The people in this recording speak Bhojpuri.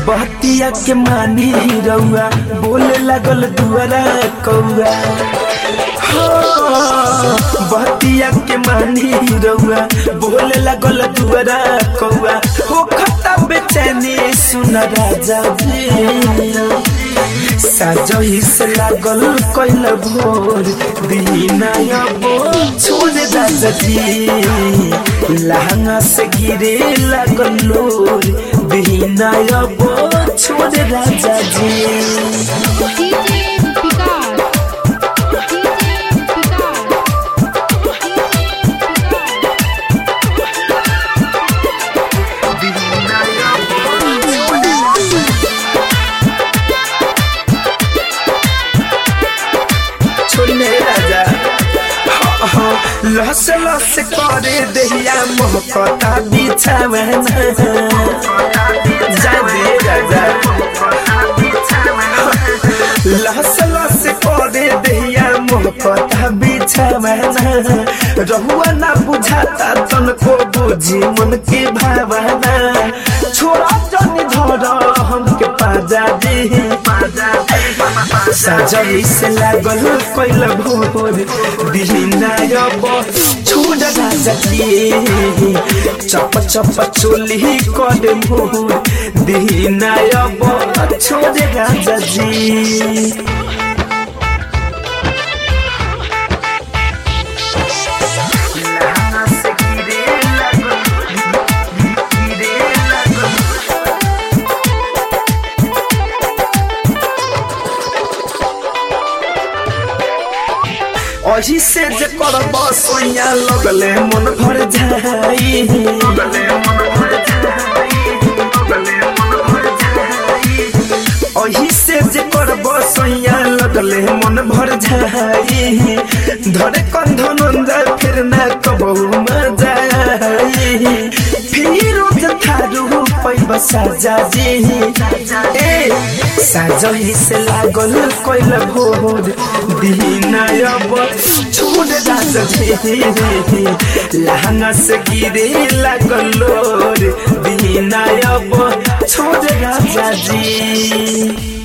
बहतिया के मानी रउआ बोले लागल दुआरा कौआ हाँ, बहतिया के मानी रउआ बोले लागल दुआरा कौआ हो खता बेचैनी सुन राजा जी साजही से लागल कैल भोर दीना अबो छोड़ राजा जी लहंगा से गिरे लागल लोर दीना अबो छोड़ राजा जी डीजे विकास डीजे विकास छोड़ने राजा हाँ, हाँ, लस लस करे दहिया मोहकता बिछावना जा दे राजा लस लस करे दहिया मोहकता बिछावना रहुआ ना बुझाता तनको बुझी मन के भावना छोड़ा जनी धर हमके पाजा दे पाजा सजई से लागल कैल भोर दिहिना अब छोड़ राजा के चप चप चोली कर भोर दिहिना अब छोड़ राजा जी लहंगा से गिरे लागल, गिरे लागल। अही से जे करब सोया लगले मन भर जाई लगले मन भर जाई लगले मन भर जाई अही से जे करब सोया लगले मन भर जाई धरे कंधन अंदर फिर ना कबहू मजा आई फिर उठ थारू पैब साजा जी ए साजही से लागल कैल भोर दीना अब छोड़ राजा जी लहंगा से गिरे लागल लोर दीना अब छोड़ राजा जी